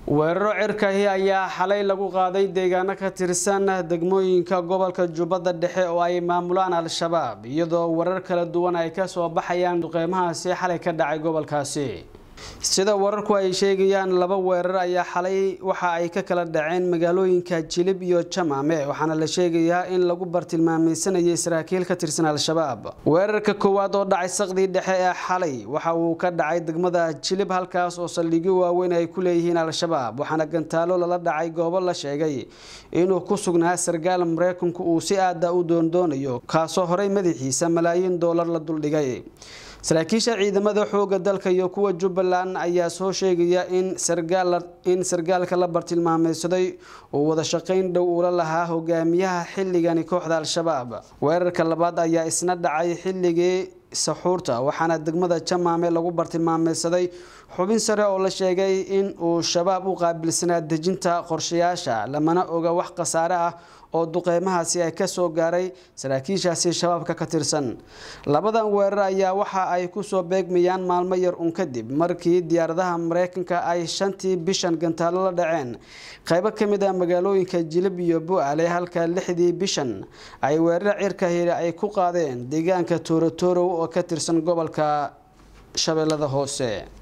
weeraro cirkahi ayaa xalay lagu qaaday deegaano ka tirsan degmooyinka gobolka jubbadda dhexe oo ay maamulaan al-shabaab iyadoo warar kala duwan ay ka soo baxayaan duqeymahaasi xalay ka dhacay gobolkaasi sida wararku ay sheegayaan laba weerar ayaa xalay waxa ay ka kala dhaceen magaalooyinka jilib iyo jamaame waxaana la sheegayaa in lagu bartilmaameysanayay saraakiil ka tirsan al-shabaab weerarka koowaad oo dhacay saqdii dhexe ee xalay waxa uu ka dhacay degmada jilib halkaas oo saldhigyo waaweyn ay ku leeyihiin al-shabaab waxaana gantaalo lala dhacay goobo la sheegay inuu ku sugnaa sargaal mareykanku uu si aada u doondoonayo kaasoo horey madaxiisa malaayiin doolar la duldhigay saraakiisha ciidamada xooga dalka iyo kuwa jubbaland ayaa soo sheegaya in in sargaalka la bartilmaameysaday uu wada shaqayn dhow ula lahaa hogaamiyaha xilligani kooxda al-shabaab weerarka labaad ayaa isna dhacay xilligii saxuurta waxaana degmada jamaame lagu bartilmaameysaday xubin sare oo la sheegay in uu shabaab u qaabilsanaa dejinta qorshayaasha lamana oga wax khasaare ah oo duqeymahaasi ay kasoo gaaray saraakiishaasi shabaabka ka tirsan labadan weerar ayaa waxa ay kusoo beegmayaan maalmo yar un kadib markii diyaaradaha mareykanka ay shantii bishan gantaalo la dhaceen qeybo kamid ah magaalooyinka jilib iyo bu-aale halka lixdii bishan ay weerar cirka heli ay ku qaadeen deegaanka toorotorow oo ka tirsan gobolka shabeellada hoose